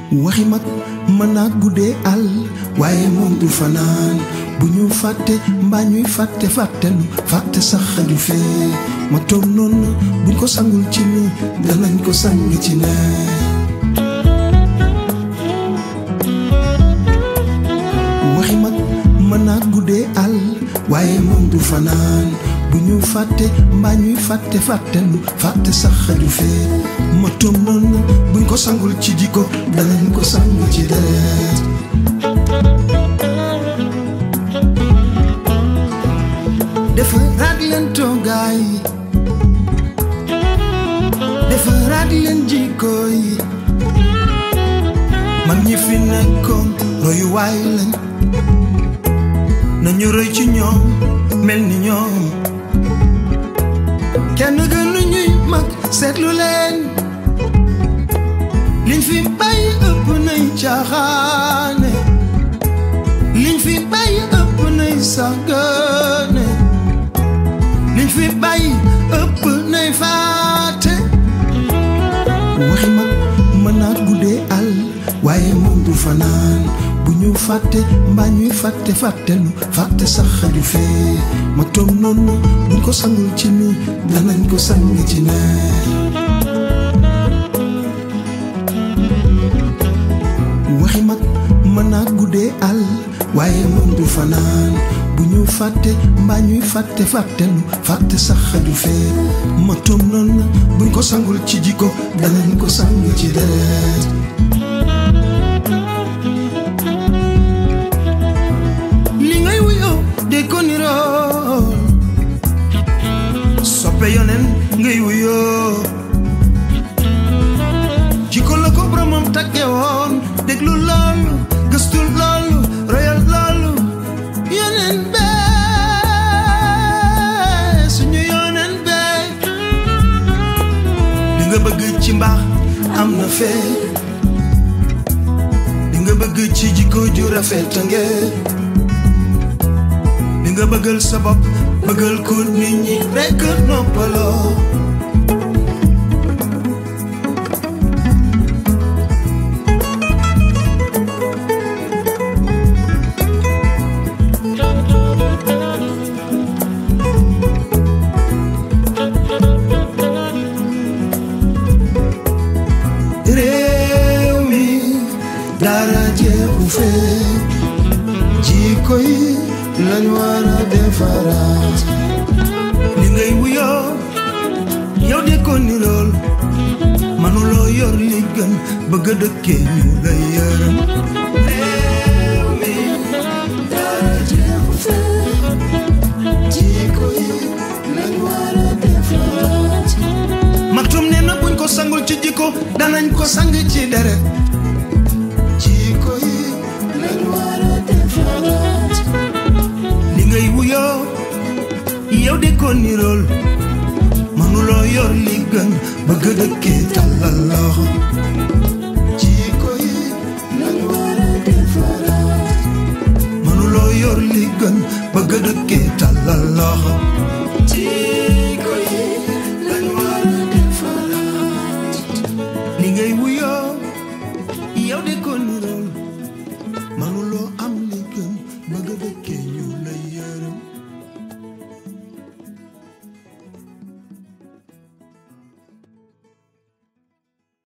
waxi mag mën naa guddee àll waaye moom du fanaan bu ñu fàtte mbaa ñuy fàtte fàttelu fàtte sax xaju fee ma toog noonu buñ ko sangul ci ni danañ ko sang ci ne waxi mag mën naa guddee àll waaye moom du fanaan bu ñu fàtte mbaa ñuy fàtte fàttelu fàtte sax xaju fee ma toog noonu buñ ko sangul ci jikko danañ ko sang ci deret defaraat leen toogaay defaraat leen jikko yi mag ñi fi nekkoon royuwaay lañ nañu roy ci ñoom mel ni ñoom kenn gënu ñuy mag seetlu leen liñ fi bàyyi ëpp nay caaxaane liñ fi bàyyi ëpp nay sàggane liñ fi bàyyi ëpp nay faate waxi mag mën naa guddee àll waaye moom du fanaan bu ñu fàtte mbaa ñuy fàtte fàttelu fàtte sax xaju fee ma toog noonu buñ ko sangul ci ni danañ ko sang ci ne waxi mag mën naa guddee àll waaye moom du fanaan bu ñu fàtte mbaa ñuy fàtte fàttelu fàtte sax xaju fee ma toog noonu buñ ko sangul ci jikko danañ ko sang ci deret li ngay wuyoo de ko niroo soppe yonen ngay wuyoo jikko la ko boromam tagge woon déglu loolu gëstu loolu royal loolu yonen bee suñu yonen bee li nga bëgg ci mbaax am na fee li nga bëgg ci jikko ju rafet nge li nga bëggal sa bopp bëggal ko nit ñi rekk noppaloo réew mi dara jeexu fee jikko yi lañ war a defaraat li ngay wuyoo yow de ko ni lool manuloo yor li gën bëgg a dëkkee ñu lay yërëm réew mi dara jeexu fee jikko yi lañ war a defaraat maktum nee na buñ ko sangul ci jikko danañ ko sang ci deret jikko yi lañ war a defaraat li ngay wuyoo yow de ko nirool manuloo yor li gën bëgg dëkkee tàllal loxo jikko yi lañ war a defaraat manuloo yor li gën bëgg dëkkee tàllal loxo jikko yi lañ war a defaraat li ngay wuyoo yow de ko nirool manuloo am li gën bëgg dëkkee ñu lay yërëm